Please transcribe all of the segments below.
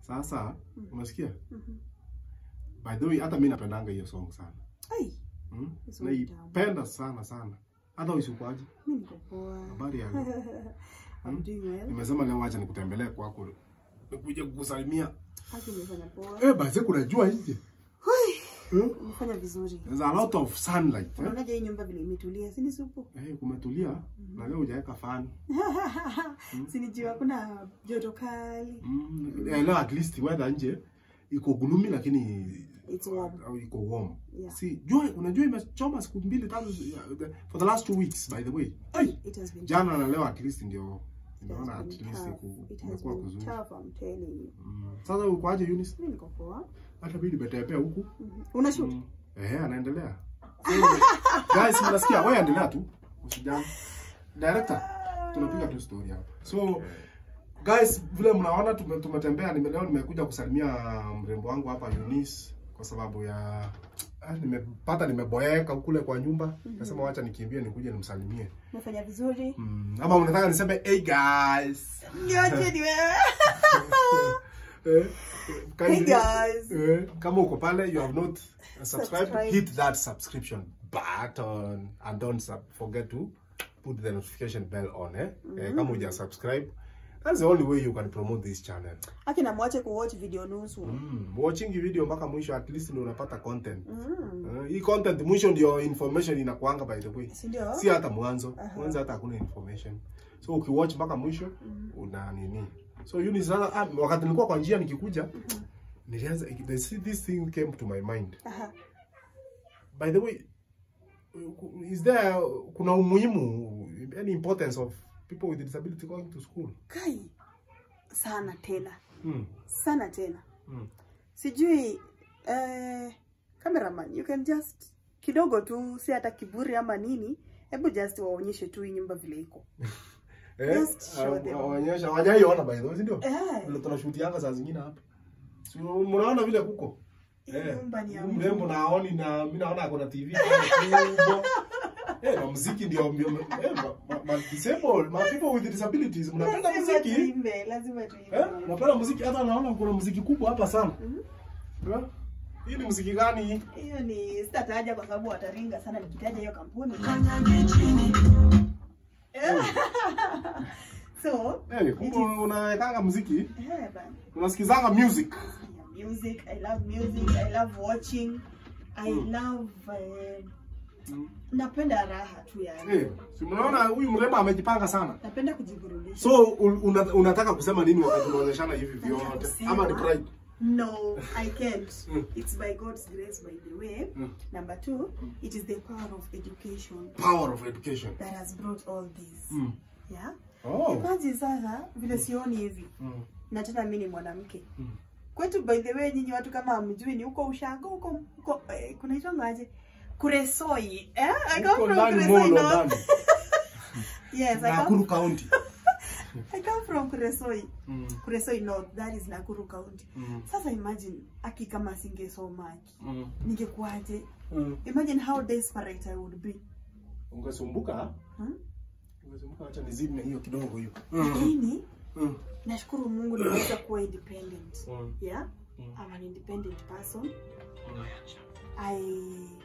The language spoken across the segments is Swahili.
Sasa unasikia? Mhm. By the way, hata mimi napendanga hiyo song sana. Ai, Hmm? Song tamu. Naipenda sana sana. Hata usikwaje? mimi niko poa. Habari ya I'm doing well. Nimesema leo acha nikutembelee kwako. Nikuje kukusalimia. Haki nimefanya poa. Eh, basi kuna jua nje. Hmm? Nimefanya vizuri. There's a lot of sunlight. Eh? Unaonaje hii nyumba vile imetulia? Si ni supu? Eh, kumetulia na leo hujaweka fan. Si ni jua kuna joto kali. Mm, eh, leo at least weather nje iko gloomy lakini It's warm. au iko warm. Yeah. Si jua unajua imechoma siku mbili tatu uh, the- for the last two weeks by the way. Ai, It has been jana na leo at least ndio It has naona at been least tough. iku- It has kumekuwa been kuzuri. tough, I'm telling you. Mm. Sasa ukoaje Eunice? Mimi niko poa. Hata mimi nimetembea huku. Mhm. Una shoot? Mm. Eh, anaendelea. So, guys, mnasikia wewe endelea tu. Usijali. Director, tunapiga tu story hapa. So guys, vile mnaona tume- tumetembea nime, leo nimekuja kusalimia mrembo wangu hapa Eunice kwa sababu ya ah, nimepata nimeboeka kule kwa nyumba. Nasema wacha nikimbie nikuje nimsalimie. Umefanya vizuri. Mm, ama unataka niseme hey guys. Nyote ni wewe. Eh, kindly- Hey guys. Eh, kama uko pale you have not subscribed Subscribe. hit that subscription button and don't sub forget to put the notification bell on eh, eh kama uja subscribe that's the only way you can promote this channel Haki na mwache kuwatch video nusu. mm. watching hii video mpaka mwisho at least ndio unapata content Mm. Eh, hii content mwisho ndio information inakuanga by the way Si ndio? si hata mwanzo Aha. mwanzo hata hakuna information so ukiwatch mpaka mwisho una nini so Eunice sasa ah, wakati nilikuwa kwa njia nikikuja nilianza this, this thing came to my mind Aha. by the way is there kuna umuhimu any importance of people with disability going to school Kai. Sana tena. mm. Sana tena. Mm. Sijui eh, cameraman, you can just kidogo tu, si hata kiburi ama nini, hebu just waonyeshe tu hii nyumba vile iko. eh Just show them. waonyesha wajaiona by the way si ndio Eh, vile tunashutianga saa zingine hapa si mnaona vile kuko hii nyumba ni ya huyu mtu. mrembo naoni na mimi naona ako na TV pale kubwa. Eh, na muziki ndio ndio eh, ma, ma, ma disabled, ma people with disabilities mnapenda Lazima muziki? tuimbe, lazima tuimbe. Eh, mnapenda muziki hata naona kuna muziki kubwa hapa sana. Mhm. Eh? Hii ni muziki gani hii? Hiyo ni sitataja kwa sababu wataringa sana nikitaja hiyo kampuni. Eh. so, Eh, kumbe unawekanga muziki? eh, bana. Unasikizanga music? Yeah, music. I love music. I love watching. I love uh, Mm. napenda raha tu yani. Eh, si mnaona huyu mrembo amejipanga sana. Napenda kujiburudisha. So un, una, unataka kusema nini wakati unaonyeshana hivi vyote? Ama ni pride? No, I can't. Mm. It's by God's grace, by the way. Mm. Number two, it is the power of education Power of education. that has brought all this. Mm. Yeah. Oh. Imagine sasa vile sioni hivi Mm. na tena mimi ni mwanamke. Mm. Kwetu by the way, nyinyi watu kama hamjui ni huko ushago huko huko eh, kunaitwa aje? Kuresoi. Eh? I come Huko from ndani Kuresoi Molo North. ndani. Yes, I come, Nakuru County. I come from Kuresoi. Mm. Kuresoi North, that is Nakuru County. Mm. Sasa imagine aki kama singesoma aki Mm. ningekuwaje? Mm. Imagine how desperate I would be. Ungesumbuka? Hmm? Ungesumbuka acha nizime hiyo kidogo hiyo. Lakini Mm. nashukuru Mungu nimeweza kuwa independent. Mm. Yeah? Mm. I'm an independent person. Mm. I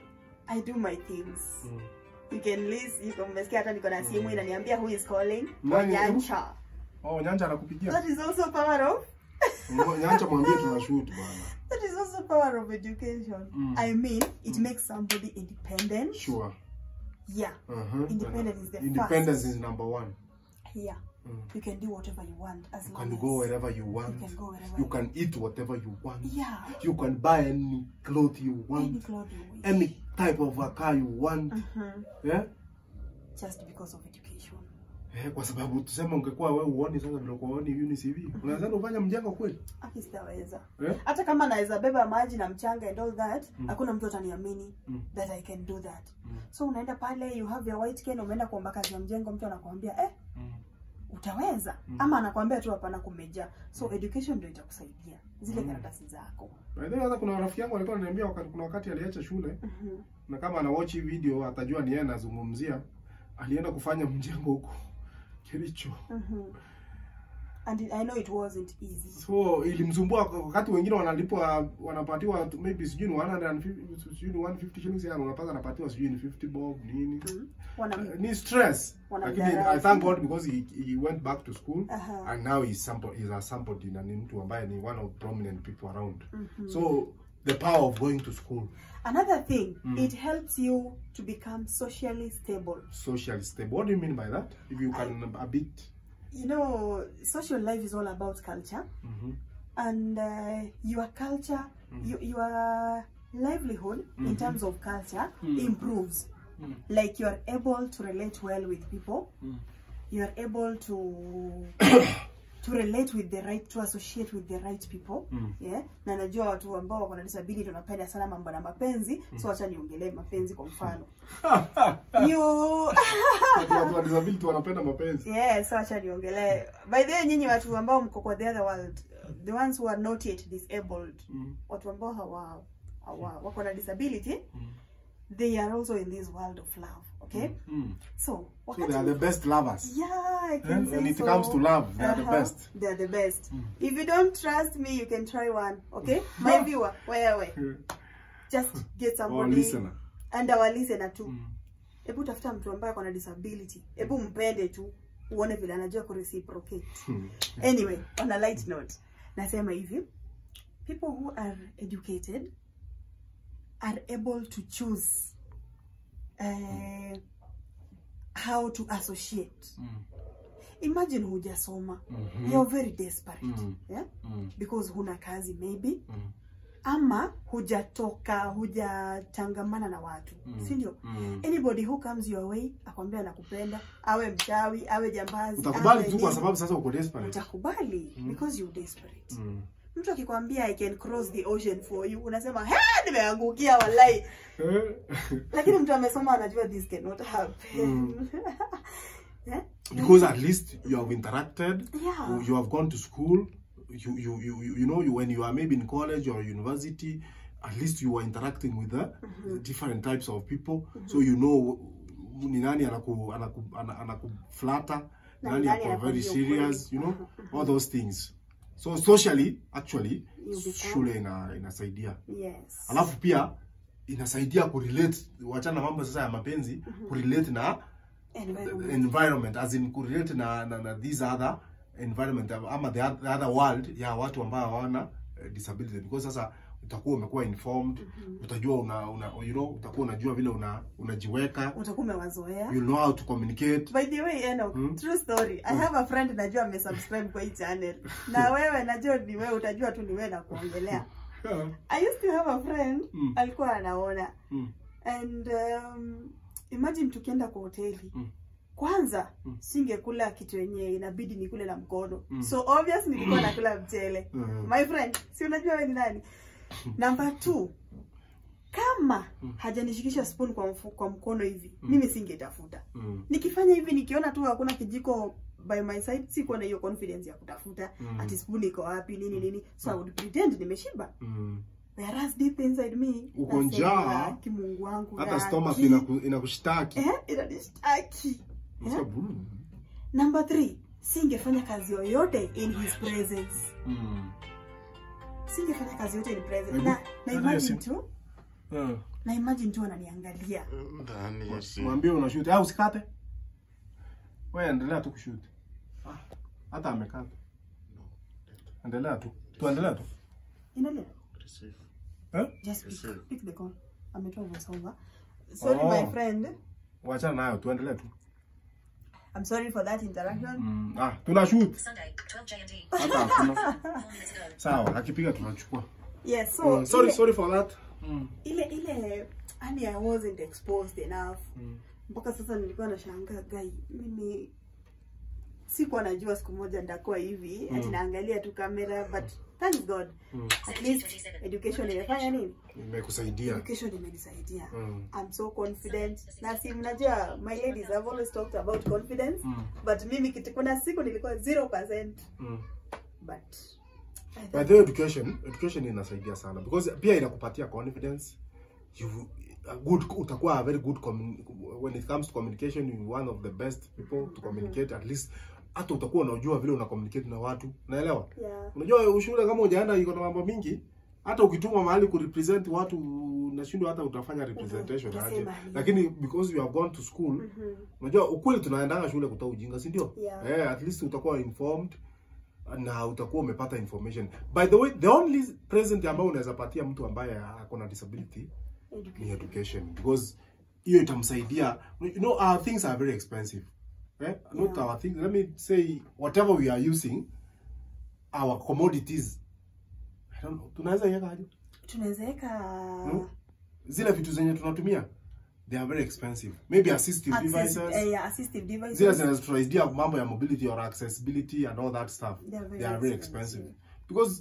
I do my things. Mm. You can list, you can umesikia hata niko na simu inaniambia who is calling. Nani? Nyancha. Oh, Nyanja anakupigia. That is also power of Nyanja mwambie tuna shoot bwana. that is also power of education. Mm. I mean, it makes somebody independent. Sure. Yeah. Uh-huh. Independence is the Independence first. is number one. Yeah. Mm. You can do whatever you want as You long can as go wherever you want. You can go wherever You can eat whatever you want. Yeah. You can buy any clothes you Any want. cloth you wish. Any type of a car you want. Mhm. Yeah? Just because of education. Eh, kwa sababu tuseme ungekuwa wewe uoni sasa vile uko uoni Eunice hivi. Unaweza ufanya mjengo kweli? Aki sitaweza. Eh? Hata kama naweza beba maji na mchanga and all that, hakuna mtu ataniamini Mm. that I can do that. Mm. So unaenda pale, you have your white cane, umeenda kuomba kazi ya mjengo, mtu anakuambia eh, Mm. utaweza ama anakuambia tu hapana, kumejaa. So education ndio itakusaidia zile karatasi zako. By the way, hata kuna rafiki yangu alikuwa ananiambia wakati kuna wakati aliacha shule Mhm. na kama ana watch hii video atajua ni yeye anazungumzia. Alienda kufanya mjengo huko Kericho. Mhm. and I know it wasn't easy so ilimsumbua wakati wengine wanalipwa wanapatiwa tu- maybe sijui ni 150 sijui ni 150 shillings yani unapata anapatiwa sijui ni 50 bob nini Wana, Uh, ni stress lakini Wanamdharau. I thank God because he, he went back to school Aha. and now he's somebody he's a somebody na ni mtu ambaye ni one of prominent people around so the power of going to school another thing it helps you to become socially stable social stable what do you mean by that if you can a bit you know social life is all about culture Mhm. and uh, your culture you, your livelihood in terms of culture improves like you are able to relate well with people you are able to to relate with the right to associate with the right people yeah na najua watu ambao wako na disability wanapenda sana mambo na mapenzi so acha niongelee mapenzi kwa mfano you watu watu wa disability wanapenda mapenzi yeah so acha niongelee by the way nyinyi watu ambao mko kwa the other world the ones who are not yet disabled Mm. watu ambao hawa hawa wako na disability they are also in this world of love okay Mm. so so wakati they are the best lovers yeah I Eh, can when say it so. comes to love, they are the Uh-huh. best. they are the best if you don't trust me you can try one okay my viewer wewe just get or somebody listener and our listener too hebu tafuta mtu ambaye ako na disability hebu mpende tu uone vile anajua kureciprocate anyway on a light note nasema hivi people who are educated are able to choose uh, how to associate imagine hujasoma you're very desperate Mm. yeah? Mm. because huna kazi maybe Mm. ama hujatoka hujatangamana na watu si ndio Mm. anybody who comes your way akwambia anakupenda awe mchawi awe jambazi utakubali awe tu kwa nini, sababu sasa uko desperate utakubali because you desperate Mm. mtu akikwambia i can cross the ocean for you unasema he nimeangukia wallahi Eh? lakini mtu amesoma anajua this cannot happen yeah? because at least you have interacted Yeah. you have gone to school you you you, you you know you, when you are maybe in college or university at least you are interacting with the different types of people so you know ni nani anaku anaku ana- anakuflata Na nani nani ako very anakuambia serious you know all those things so socially actually You become- shule ina inasaidia yes alafu pia inasaidia kurelate wachana mambo sasa ya mapenzi kurelate na Environment. environment as in kurelate na, na, na these other environment ama the, oth- the other world ya watu ambao hawana eh, disability because sasa utakuwa umekuwa informed utajua una, una you know utakuwa unajua vile una unajiweka utakuwa umewazoea you know how to communicate by the way Enoch, true story i have a friend najua amesubscribe kwa hii channel na wewe najua ni wewe utajua tu ni wewe na kuongelea i used to have a friend Mm. alikuwa anaona Mm. and um, imagine tukienda kwa hoteli Mm. kwanza Mm. singekula kitu yenye inabidi nikule na mkono Mm. so obvious nilikuwa nakula mchele Mm. my friend si unajua wewe ni nani number two kama hajanishikisha spoon kwa, mfu, kwa mkono hivi mimi singetafuta Mm. nikifanya hivi nikiona tu hakuna kijiko by my side sikuwa na hiyo confidence ya kutafuta Mm. ati spoon iko wapi nini nini so I would pretend nimeshiba Mm. whereas deep inside me Uko nasema, njaa. kimungu wangu hata Raki." stomach inaku- inakushtaki eh inanishtaki Unasikia, "Mm, number three singefanya kazi yoyote in his presence mm, singefanya kazi yote in presence Hebu- na, na Hata imagine Yesu. tu eh." na imagine tu ananiangalia ndani ya simu. mwambie unashuti au usikate wewe endelea tu kushuti Ah, hata amekata endelea tu tuendelea tu endelea Receive. eh? just Yes, pick, sir. pick the call ametoa voice over sorry Oh. my friend wachana nayo tuendelee tu i'm sorry for that interaction mm. ah, tuna shoot Sunday, 12 JMT. hata hakuna Four minutes ago. sawa akipiga tunachukua yes so mm. sorry ile, sorry for that mm. ile ile yani i wasn't exposed enough Mm. mpaka sasa nilikuwa nashangaa gai mimi sikuwa najua siku moja ndakuwa hivi ati naangalia tu kamera but thank god Mm. at least education imefanya nini imekusaidia education imenisaidia Mm. I'm so confident na si mnajua my ladies have always talked about confidence Mm. but mimi kitu kuna siku nilikuwa 0% Mm. but I By thought- the way, education education inasaidia sana because pia inakupatia confidence you a good utakuwa a very good commun- when it comes to communication you one of the best people to communicate at least hata utakuwa unajua vile una communicate na watu unaelewa Yeah. unajua shule kama hujaenda iko na mambo mingi hata ukitumwa mahali ku represent watu nashindwa hata utafanya representation Mhm, aje utasema nini? lakini because you have gone to school Mhm. unajua ukweli tunaendanga shule kutoa ujinga si ndio Yeah. eh at least utakuwa informed na utakuwa umepata information by the way the only present ambayo unaweza patia mtu ambaye ako na disability ni Education. education because hiyo itamsaidia you know our things are very expensive eh? not Yeah. our things let me say whatever we are using our commodities I don't know, tunaweza iweka aje Tunaweza weka Hmm? zile vitu zenye tunatumia they are very expensive maybe assistive access- devices eh, yeah, assistive devices. zile zinazotusaidia mambo ya mobility or accessibility and all that stuff They are very they are very expensive. expensive because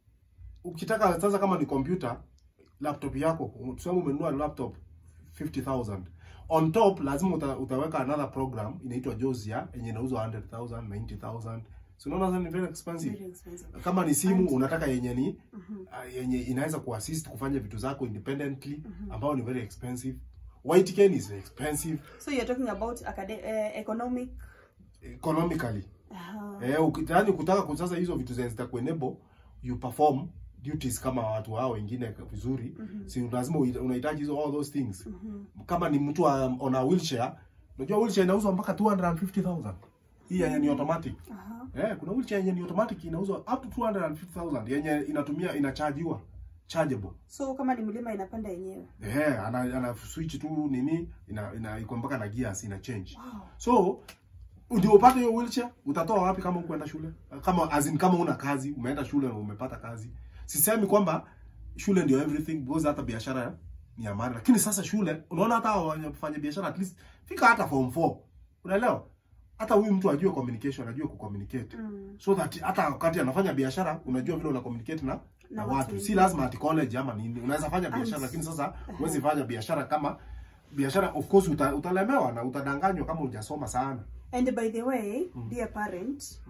ukitaka sasa kama ni computer laptop yako tuseme umenunua laptop 50000 on top lazima uta, utaweka another program inaitwa Josia yenye inauzwa 100000 90000 so unaona sasa ni very expensive Very expensive. kama ni simu And- unataka yenye ni Mhm. uh, yenye inaweza kuassist kufanya vitu zako independently ambao ni very expensive white cane is expensive So you're talking about acad- eh, economic economically uh, Eh, ukitaka kutaka kwa sasa hizo vitu zenye zitakuenable you perform duties kama watu hao wengine vizuri Mhm. si lazima uhi- unahitaji hizo all those things mhm. kama ni mtu wa- on a wheelchair unajua wheelchair inauzwa mpaka 250000 hii yenye ni automatic Aha. eh kuna wheelchair yenye ni automatic inauzwa up to 250000 yenye inatumia inachajiwa chargeable So kama ni mlima inapanda yenyewe. eh ana, ana switch tu nini ina, ina iko mpaka na gears ina change Wow. So ndio upate hiyo wheelchair, utatoa wapi kama hukwenda shule? Kama as in, kama una kazi, umeenda shule na umepata kazi. Sisemi kwamba shule ndio everything because hata biashara ni ya maana. Lakini sasa shule, unaona hata wafanya biashara at least fika hata form 4. Unaelewa? Hata huyu mtu ajue communication, ajue kucommunicate. Mm. So that hata wakati anafanya biashara unajua vile una communicate na na Na watu. watu Si wengine. lazima ati college ama nini. Unaweza fanya biashara And- lakini sasa huwezi fanya biashara kama biashara of course uta, utalemewa na utadanganywa kama hujasoma sana. And by the way, dear parent,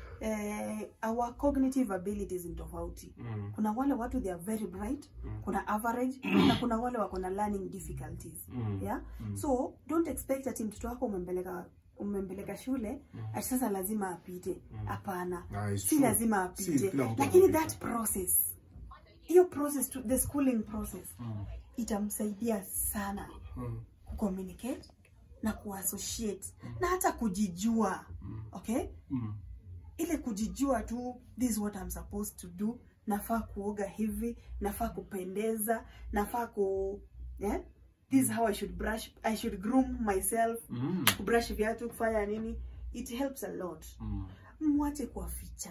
eh, our cognitive abilities ni tofauti. Mm. Kuna wale watu they are very bright, kuna average na kuna wale wako na learning difficulties. Mm. Yeah? So don't expect ati mtoto wako umempeleka umempeleka shule ati sasa lazima apite. Hapana. Ah, it's Si true. lazima Si apite. kila mtu Lakini anapita. that process hiyo process to, the schooling process itamsaidia sana Mm. kucommunicate na kuassociate na hata kujijua okay Mm. ile kujijua tu this is what I'm supposed to do nafaa kuoga hivi nafaa kupendeza nafaa ku yeah? this is how I should brush I should groom myself Mm. kubrush viatu kufanya nini it helps a lot Mm. mwache kuwaficha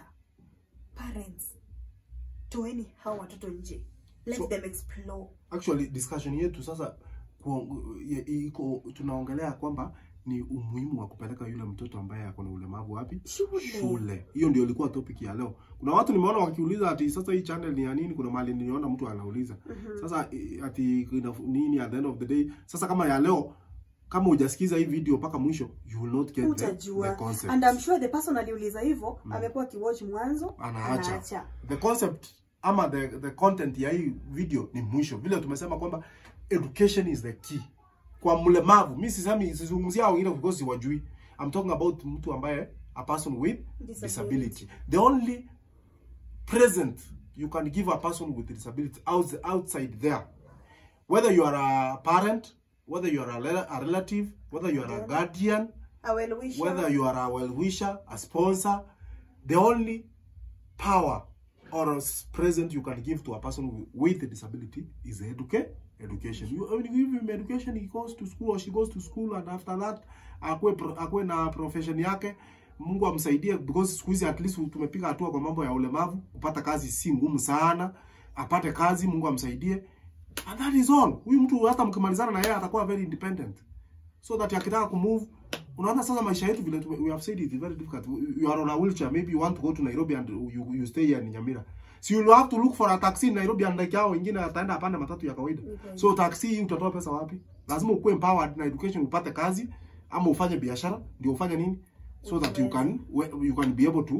parents toeni hawa watoto nje let So- them explore Actually discussion yetu sasa kuong- ye- iko tunaongelea kwamba ni umuhimu wa kupeleka yule mtoto ambaye ako na ulemavu wapi? Shule. Shule. Hiyo ndio ilikuwa topic ya leo. Kuna watu nimeona wakiuliza ati sasa hii channel ni ya nini? Kuna mahali niliona mtu anauliza. Sasa i- ati ina- nini at the end of the day? Sasa kama ya leo kama hujasikiza hii video mpaka mwisho you will not get the, the utajua concept. and I'm sure the person aliuliza hivyo amekuwa akiwatch mwanzo anaacha the concept ama the, the content ya hii video ni mwisho vile tumesema kwamba education is the key kwa mlemavu mi sisemi sizungumzia wengine because siwajui i'm talking about mtu ambaye a person with Disability. disability the only present you can give a person with disability outs- outside there whether you are a parent whether you are a, rela- a relative whether you are a guardian a well wisher whether you are a well wisher, a sponsor, the only power or s- present you can give to a person wi- with a disability is educa- education. You when you give him education, he goes to school or she goes to school, and after that akwe, pro- akwe na profession yake. Mungu amsaidie because siku hizi at least tumepiga hatua kwa mambo ya ulemavu. Kupata kazi si ngumu sana, apate kazi, Mungu amsaidie, and that is all. Huyu mtu hata mkimalizana na yeye atakuwa very independent so that akitaka kumove unaona sasa maisha yetu vile tume- we have said it is very difficult you are on a wheelchair maybe you want to go to Nairobi and you, you stay here in Nyamira so you will have to look for a taxi in Nairobi and like hao wengine ataenda apande matatu ya kawaida Okay. so taxi hii utatoa pesa wapi lazima ukuwe empowered na education upate kazi ama ufanye biashara ndio ufanye nini so that you can we- you can be able to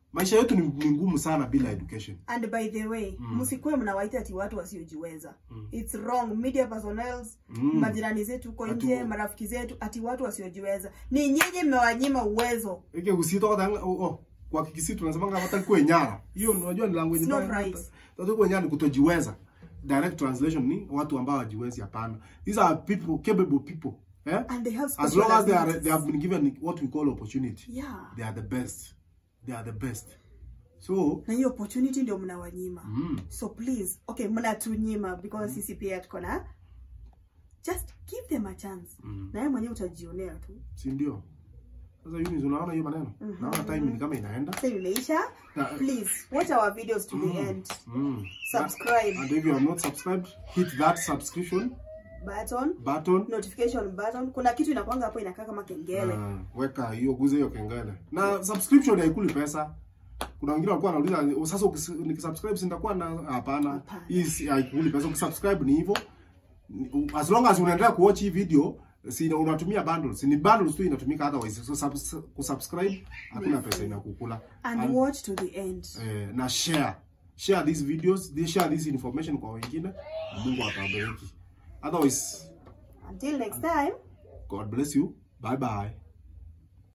maisha yetu ni, ni ngumu sana bila education and by the way msikuwe mnawaita ati watu wasiojiweza its wrong media personnels Mm. majirani zetu huko Ati nje wa- marafiki zetu ati watu wasiojiweza ni nyinyi mmewanyima uwezo ike usito kata oh, oh. kwa kikisi tunasema kama hata kuwe nyara hiyo unajua ni language It's not mbaya. right. Hata kuwe nyara ni kutojiweza direct translation ni watu ambao hawajiwezi hapana these are people capable people eh and they have as long as they are special they have been given what we call opportunity yeah they are the best they are the best so na hiyo opportunity ndio mnawanyima mm, so please okay mnatunyima because sisi pia tuko na just give them a chance Mm. na wewe mwenyewe utajionea tu si ndio sasa Eunice unaona hiyo maneno naona time ni kama inaenda sasa imeisha Na- please watch our videos to the end mm. subscribe and if you are not subscribed hit that subscription button button notification button kuna kitu inakwanga hapo inakaa kama kengele Ah, weka hiyo guze hiyo kengele na subscription haikuli pesa kuna wengine walikuwa wanauliza sasa ukis- nikisubscribe si nitakuwa na hapana Hapana. hii si- haikuli pesa ukisubscribe ni hivyo Ni- as long as unaendelea kuwatch hii video si unatumia bundles ni bundles tu inatumika otherwise so subs, kusubscribe hakuna pesa inakukula and And- watch to the end eh, na share share these videos they share this information kwa wengine na Mungu atawabariki otherwise until next time God bless you bye bye